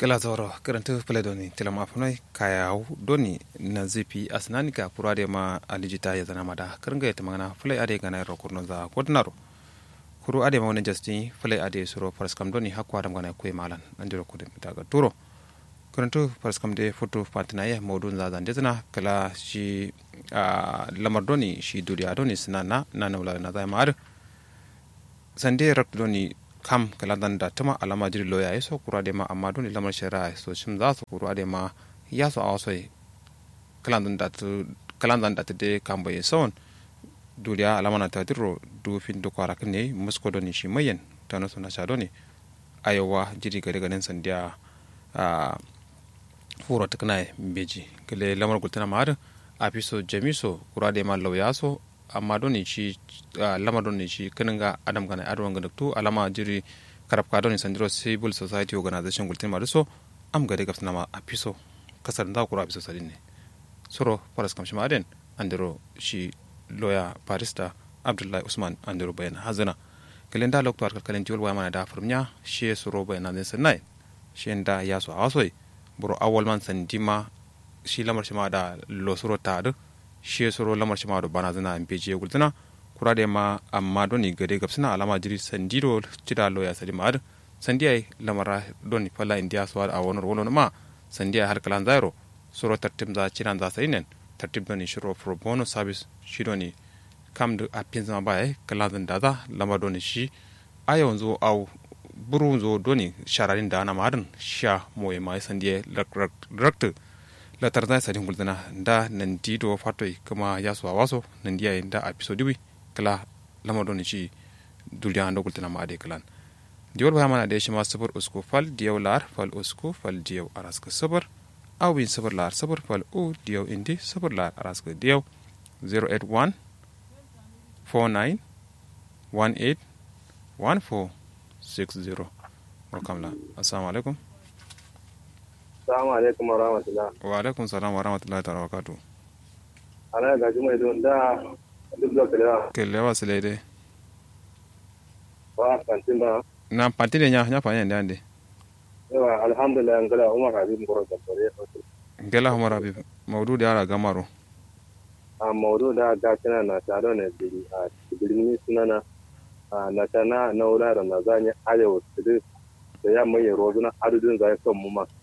gala zoro karanta fule doni tilam afunai kaya doni na zipi asnani ka pura de ma alijita ya zana mada karanga ya tamana fule ade gana ro kurno za kodnaro kuru ade ma wani jasti fule ade suro paraskam doni hakwa adam gana kwe malan andiro kudin daga turo karanta paraskam de foto patina ya modun za zan dezana kala shi lamar doni shi duriya doni sinana na naula na zai ma'ar sande rak doni kam kala dan da tama alama jiri loya ya so kura de ma amma doni lamar shari'a so shim za su kura de ma ya so a wasoi kalan dan da kalan dan da de kam bai son duriya alama na ta diro du fin du kwara kan ne musko doni shi mayen ta no suna sha doni ayowa jiri gare ganin sandiya a furo ta kana beji kale lamar gultana ma har a fi so jamiso kura de ma lauya so amma doni shi lama doni shi kanin ga adam gana adwan ga tu alama jiri karab ka doni sandiro civil society organization gultin ma so am gade gafs nama apiso kasar da kura apiso sadin ne soro paras kam shima den andiro shi lawyer barista abdullahi usman andiro bayan hazana kalen da lokto arkal kalen tiwol waya mana da furmnya shi soro bayan nan sanai shi da ya so awasoi buro awal man sandima shi lamar shima da lo soro ta shi soro lamar shi ma do bana zana in peje gultana kura da ma amma doni gade gapsina alama jiri sandiro cida lo ya sadi ma'ad sandiya lamara doni fala india suwa a wani wani ma sandiya har kalan zairo soro tartib za cinan za sai nen tartib doni shiro pro bono service shi doni kam da apin zama baya kalan zan da za lamar doni shi a yau zo au buru zo doni shararin da ana ma'adin sha moye ma sandiya rakta la tarda sa din guldana da nan di do fatoi kuma ya so waso nan dia da episode wi kala lama don ci dulya ando gultana ma ade kalan diwol ba mana de shi ma sabur usku fal diyaw lar fal usku fal diyaw araska sabur aw win sabur lar sabur fal u diyaw indi sabur lar araska diyaw 081 49 18 14 60 welcome la assalamu alaikum Assalamu alaikum wa rahmatullah. Wa alaikum salam wa rahmatullahi ta'ala wa barakatuh. Ana ga jumai don da duk da kalewa. Kelewa sile de. Wa kantin ba. Na pantine nya nya panya ndande. Yawa alhamdulillah ngala Umar Habib Ngoro da tore. Ngela Umar Habib maudu da ara gamaro. A maudu da ga kana na taro ne biri a birni sunana na tana na wula da na zanya arewa su da ya mai rozuna adudin zai son mu ma.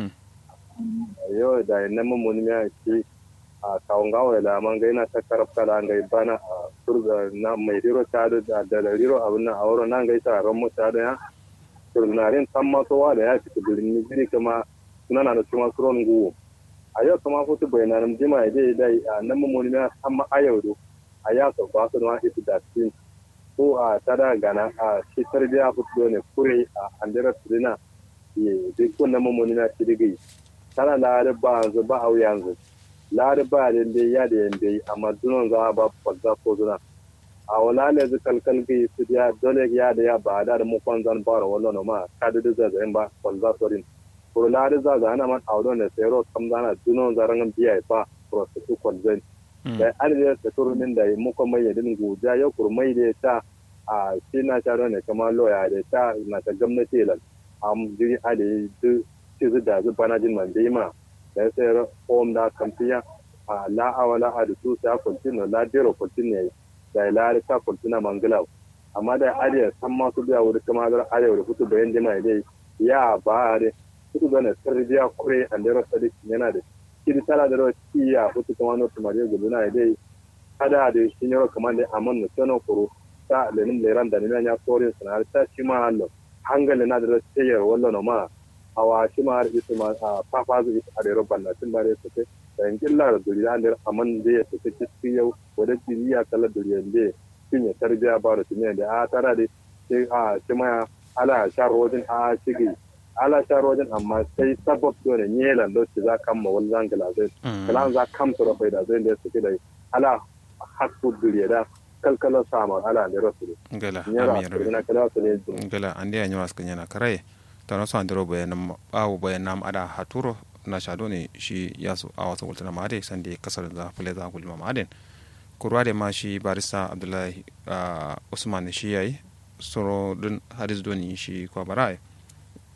Yau da na mummuni ya ce a kawon gawa da man gai na ta karafta da gai bana a turga na mai riro ta da da riro abin nan a wurin nan gai ta ran mu ta da ya turnarin san masowa da ya fita birni jiri kuma suna na da kuma suron guwo. A yau kuma kutu bayanan jima ya je dai a nan mummuni ya san ma ayau do a ya sau ba su na ita da cikin ko a tada gana a shi tarbiya fito ne kure a andira turina ye duk wannan mamoni na ci digi tana lare ba yanzu ba au yanzu lare ba da da ya da yanda amma dunon za ba fadda ko zuna a wala ne zu kalkal gi su ya dole ya da ya ba da mu kon zan bara wallo ma ka da da zan ba fadda sorin ko lare za za ana man audo ne sai ro kam zana dunon zaran biya ba prosesu kon zan da adadin da turumin da muka mai yadin guja ya kurmai da ta a shi na ta ne kama loya da ta na ta gwamnati lan am jiri ade du ci zu da zu bana jin man ma da sai home da kamfiya a la awala a da su ta continue la dero continue da la ta continue mangala amma da ade san ma su biya wuri kama da ade wuri futu bayan jima dai ya ba da futu bana sarbiya kure an da sadik yana da kiri tala da rawa tiya hutu kuma no tumare gudu na dai kada da shi ne kamar da amon no tono kuro ta lenin leran da ne ya korin sana ta shi ma hallo hangale na da tiyar wallo no ma awa shi ma har isu ma a fafa zu a da robban na tun bare su da in killa da duri da andar amon da ya tafi cikin yau wadda jiri ya kala duri yande shin ya tarbiya ba da tumiya da a tara da shi a shi ma ala shar rodin a shigi ala sharojin amma sai sabab dole ne lando ci za kan ma wani zangala zai kalan za kam su rafai da zai da suke da ala hakku duriya da kalkalar sama ala ne rasu ngala nyara na kala su ne ngala ande ya nywas kanya na karaye to no san dero bayan awu bayan nam ada haturo na shado ne shi yasu a wasu wultana ma ade san da kasar da fule za gulma ma aden kurwa da ma shi barista abdullahi usman shi yayi soro din hadis doni shi kwa barai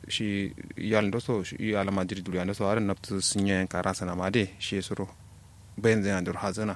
shi yal ndo so shi alama jiri duri ando so aran naptu sinye kara sana made shi suro bayan zai andur hazana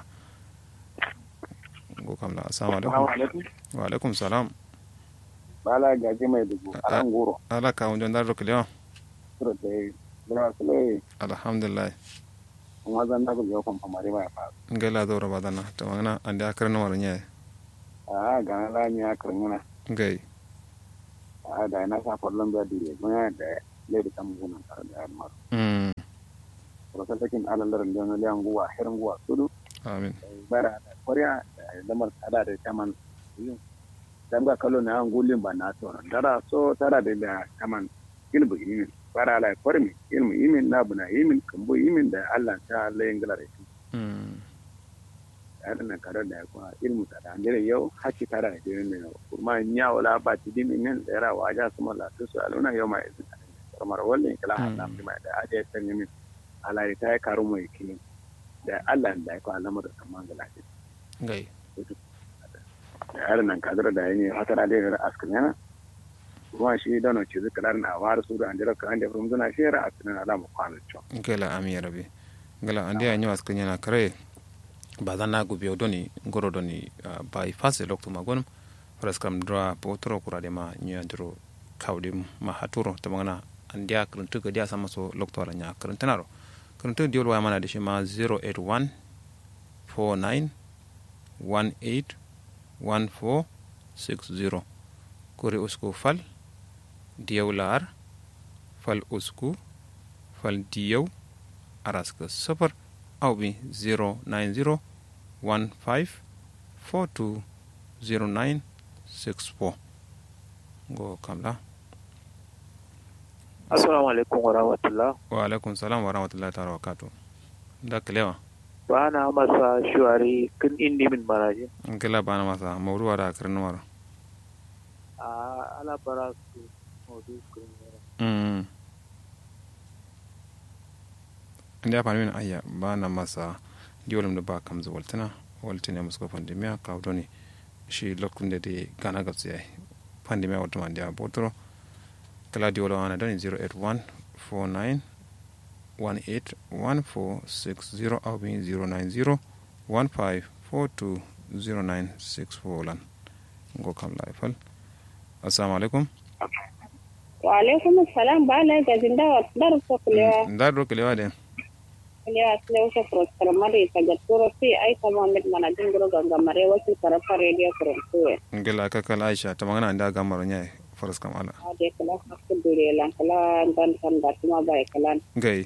go kamla assalamu alaikum wa alaikum salam bala gaji mai dubu a an goro ala ka wunjon dar roklewa sura da yi gina su lai alhamdulillah kuma zan na gujewa kuma famari mai fa ngela do rabadana to mana ande akarna warnya a ga na lami ya karngana ngai a da na sa fallon da dire gona da lai da kan gona tare da yamma mm ko ta cikin alalar da na liyan guwa hirin guwa sudu amin bara da koriya da lamar tsada da kaman dan ga kallo na an gulin ba na to dara so tara da da kaman ilbu imin bara la kormi ilmu imin na buna imin kambo imin da Allah ta Allah yin galar shi mm tare na kare da kuma ilmu ta da ngere yau haki tara da din ne kuma nya wala ba ti din min da yara waja su mala to su aluna yau mai izin kamar wallan kala Allah mai da aje ta ne min ala ta ya karu mai kini da Allah da ya ko alamar da kaman da lafiya ngai da yaran nan kadar da yayi hatara da yara askin yana kuma shi da no ci zikrar na war su da andira ka ande from zuna shi yara askin ala mu kwana cho ngela ami ya rabbi ngela ande anyo askanya na kare ba zan na gubi doni ngoro doni uh, by fase lokto magon pras kam dra potro kurade ma nya dro kawdi ma haturo to mangana andia kruntu ga dia sama so lokto ala nya kruntanaro kruntu diol wa mana de shi ma 081 49 18 14 60 kuri usku fal diyaw lar fal usku fal diyaw araska safar aw bi 090 15 42 09 64 go kamla Assalamu alaikum wa rahmatullah. wa alaikum salam wa rahmatullahi ta'ala wa barakatuh da kalewa Ba na masa shuwari kin indi min maraji. ngela bana masa mawruwa da karnu mara A ala bara su modu kun yara. mm inda fa min ayya bana masa diolum da ba kam zu waltana waltana musko pandemia ka doni shi lokkunde de gana gabsi ay pandemia wato mandi a botoro kala diolo ana doni 081 49 18 1460 au bi 090 15 42 0964 lan ngo kam laifal assalamu alaikum wa alaikum salam ba la ga zinda wa dar ko kulewa ndar do kelewa de kulewa sile wasa prosper mari ta ga turo fi ai ta muhammad mana dingro ganga mare wasu tarafa radio kurantuwe ngela ka kala aisha tamangana nda gamaro nyai faras kam ala ade kala hakku dure lan kala dan san da kuma bai kala ngai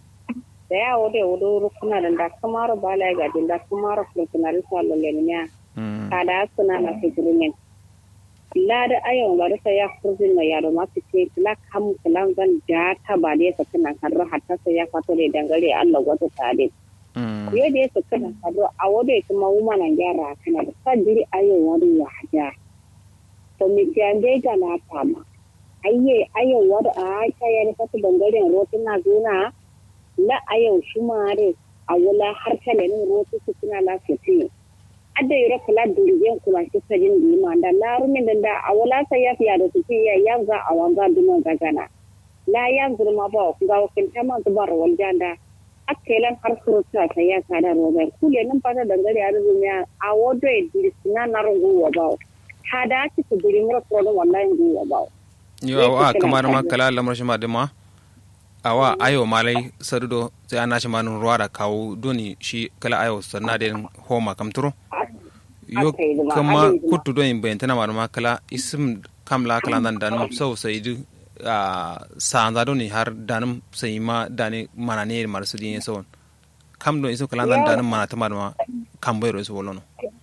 da ya wode wodo rukuna da da kamaro ba la ga dinda kamaro kuma risalo lenya mm kada suna na fikirin lada ayon ga rasa ya kurzin na yaro ma fice kila kam kilan zan da ta ba da yasa kana karro hatta sai ya fato da dangare Allah wata tare mm yo da yasa kana karro a wode kuma wuma nan gyara kana da sadiri ayon wani ya haja to mi jande ga na tama ayye ayon wada a ta ya ni fato dangaren rotin na zuna la ayon shumare a wala har kala ne rotu su kuna lafiya adda yoro kala durigen kuma ki sajin di ma da laru min da a wala sa ya fiya da suke ya yanza a wanga dumon gagana la yan zurma ba ku ga wakin ta ma zubar wal janda akkelan har surutu ta ya kada robai kule nan fata dangare a rubunya a wodo e dirisina na rungu wa ba hada ki su dirin ro pro wallahi ngu wa ba yo awa kamar ma kala lamar shi ma de ma awa ayo malai sadudo sai ana shi manun ruwa da kawo doni shi kala ayo sanna de homa kam turo yo Aka yi zuma, kama aka yi zuma. kutu don bayan tana ma kala isim kamla kala dan danum sau sai du a sanza doni har danum sai ma dani mana ne mar su din sau kam don isim kala dan danum mana ta ma kam bayro isu wolono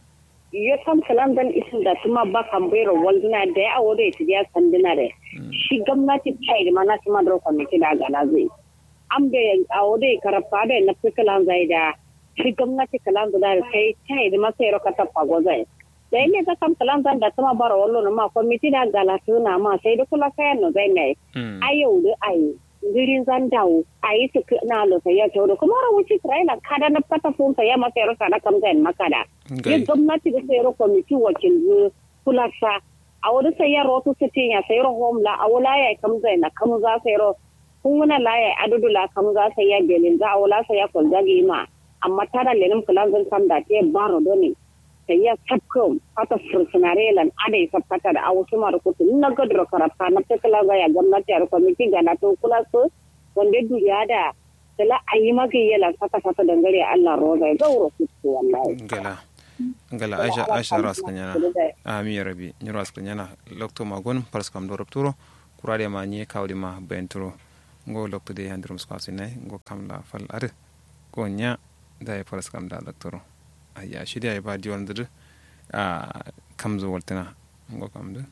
yo tam kalan dan isin da tuma ba kan bayro walduna da ya wode ti ya sandina de shi gwamnati tai da mana tuma da kwamiti da gala zai am da a wode karfa da na fikalan zai da shi gwamnati kalan da kai tai da masa yaro ka tafa gozai da ne ka kam kalan dan da tuma bara wallo na ma kwamiti da gala tuna ma sai da kula kayan no zai ne Mm. ayau da ayi girin zan dawo a yi su na lusa ya ce kuma rawuci isra'ila kada na fata funsa ya masa yaro kada kam zai makada Ngai. yin gwamnati da sayar kwamiti wakil kula sa a wani sai ya rotu sitin ya sai ro hom la a wala ya kam zai na kam za sai ro kun wuna la ya adudu la kam za sai ya belin za a wala sai ya kol jagi ma amma tara lenin kulan zan kam da te baro doni sai ya sabko fata fursunare lan adai sabkata da awu suma da kutu na gadro karata na tekala ga ya gwamnati a kwamiti ga na to kula su wanda duniya da kala ayi maka yala fata fata dangare Allah roza ya gauro kutu wallahi gala gala aisha aisha ras kanyana ami ya rabi ni ras kanyana lokto magon pars kam do rapturo kurade ma ni kawdi ma benturo ngo lokto de handrum sko asine ngo kam la fal ar ko nya da ya pars kam da doktoro ayya shi da ya ba di wondir a kam zo waltana ngo kam de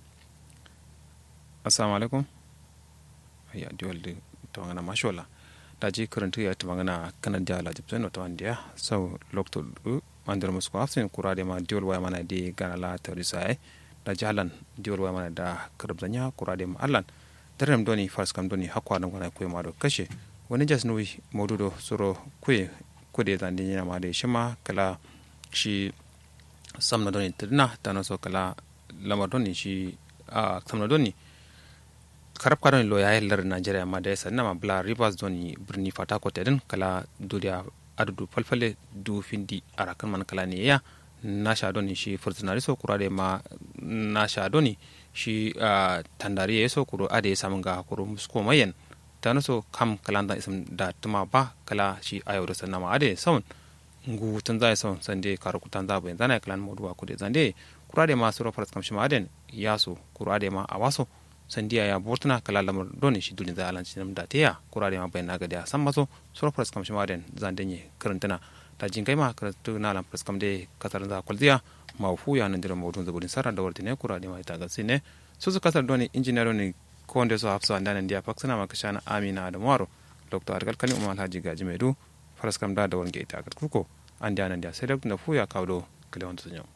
assalamu alaikum ayya di walde to ngana mashallah da ji karanta ya ta magana kanan da la jibsan wata wandiya sau lokto mandar musu ko afsin kurade ma diol waya mana di gana la terisa ai da jalan diol waya mana da karbzanya kurade ma allan darem doni fars kam doni hakwa nan gona koy ma do kashe wani jas nui modudo soro kuye kude zan din ma da shima kala shi samna doni tadna tano so kala lamar doni shi a samna doni karab kadon lo ya lar Nigeria ma da yasa nama bla rivers doni birni fata ko tedin kala duriya adudu falfale du findi arakan man kala ne ya na sha doni shi furtunari so kurade ma na sha doni shi tandari ya so kuro ade ya samun ga kuro musko mayan ta so kam kalanda isam da tuma ba kala shi ayo da sanna ma ade saun ngu tun zai saun sande karu kutan za bayan zana kalan moduwa kude zande kurade ma suro faras kam shi ma aden ya so kurade ma a waso sandiya ya bortuna kala lamar doni shi duni da alanci nam da teya kurare ma bayan naga da san maso suro pras kam shima den zan denye karantana ta jin kai ma karatu na lam pras kam de kasar za kwalziya ma fu ya nan dira mawdun zaburin saran da wartine kurare ma ita ga sine su su kasar doni engineer ne ko wanda so hafsa andan ndiya faksana ma kashana amina da maro dr argal kali umar haji gaji medu faras kam da da wange ita ga kuko an da nan da sai da fu ya kawo kale wanda sun yau